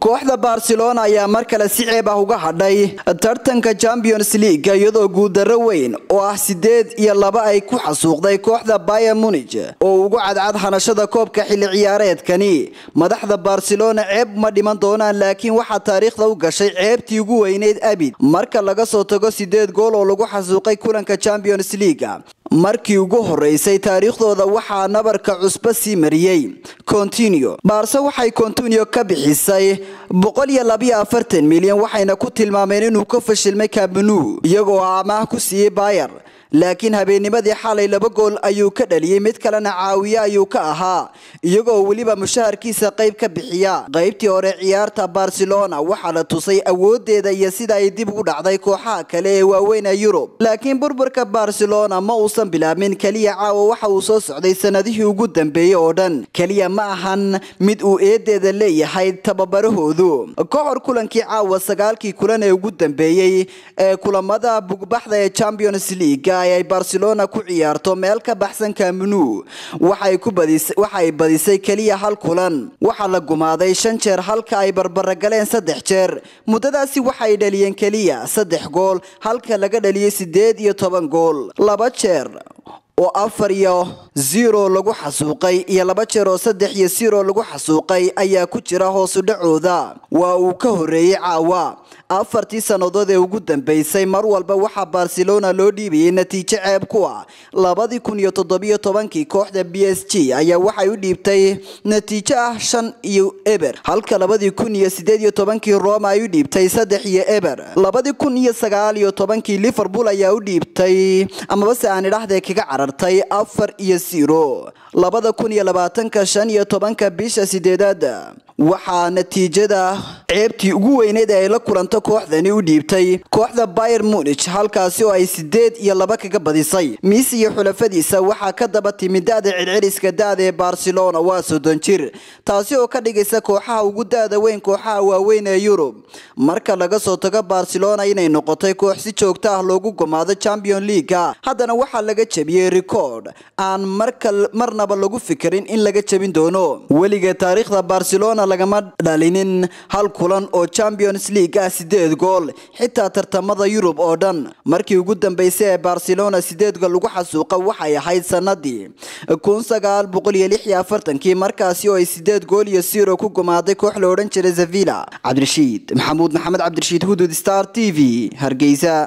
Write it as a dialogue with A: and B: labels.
A: kooxda barcelona ayaa mar kale si ceeb ah uga hadhay tartanka champions league iyadoo guuldarro weyn oo ah sideed iyo laba ay ku xasuuqday kooxda bayer munich oo ugu cadcad hanashada koobka xilli ciyaareedkani madaxda barcelona ceeb ma dhiman doonaan laakiin waxaa taariikhda u gashay ceebtii ugu weyneyd abid marka laga soo tago sideed gool oo lagu xasuuqay kulanka champions league markii ugu horeysay taariikhdooda waxaa nabarka cusbo sii mariyey continio baarse waxay continio ka bixisay milyan waxayna ku tilmaameen inuu ka fashilmay kabnu iyagoo amaah ku siiyey bayer laakiin habeennimadii xalay laba gool ayuu ka dhaliyey mid kalena caawiye ayuu ka ahaa iyagoo weliba mushaharkiisa qayb ka bixiya qaybtii hore ciyaarta barcelona waxaa la tusay awoodeeda iyo sida ay dib ugu dhacday kooxaha kale ee waaweyn ee yurub laakiin burburka barcelona ma uusan bilaabmin keliya caawa waxa uu soo socday sanadihii ugu dambeeyey oo dhan keliya ma ahan mid uu eedeeda leeyahay tababarahoodu ka hor kulankii caawa sagaalkii kulan ee ugu dambeeyey ee kulamada bugbaxda ee champions league ay barcelona ku ciyaarto meel ka baxsan kamnu waxay badisay keliya hal kulan waxaa la gumaaday shan jeer halka ay barbaragaleen saddex jeer muddadaasi waxay dhaliyeen keliya saddex gool halka laga dhaliyey sideed iyo toban gool laba jeer oo afar iyo zero lagu xasuuqay iyo laba jeer oo saddex iyo zero lagu xasuuqay ayaa ku jira hoosu dhacooda waa uu ka horeeyey caawa afartii sannadood ee ugu dambeysay mar walba waxaa barcelona loo dhiibayay natiijo ceeb ku ah labadii kun iyo toddobiyo tobankii kooxda b s g ayaa waxay u dhiibtay natiijo ah shan iyo eber halka labadii kun iyo sideed iyo tobankii roma ay u dhiibtay saddex iyo eber labadii kun iyo sagaal iyo tobankii liverpool ayaa u dhiibtay amabase aan idhahdee kaga carartay afar iyo zero labada kun iyo labaatanka shan iyo tobanka bisha sideedaad waxaa natiijada ceebtii ugu weyneyd ee ay la kulanto kooxdani u dhiibtay kooxda bayer munich halkaasi oo ay sideed iyo laba kaga badisay miis iyo xulafadiisa waxaa ka daba timi da-da celceliska da-da ee barcelona waa soddon jir taasi oo ka dhigaysa kooxaha ugu da-da weyn kooxaha waaweyn ee yurub marka laga soo tago barcelona inay noqotay koox si joogto ah loogu gumaado champion leaga haddana waxaa laga jebiyey record aan marnaba lagu fikirin in laga jebin doono weliga taariikhda barcelona lagama dhalinin hal kulan oo champions league ah sideed gool xitaa tartamada yurub oo dhan markii ugu dambeysay ee barcelona sideed gool lagu xasuuqa waxay ahayd sanadii kii markaasi oo ay sideed gool iyo zero ku gumaaday koox la odhan jiray sevilla cabdirashiid maxamuud maxamed cabdirashiid hudud star t v hargeysa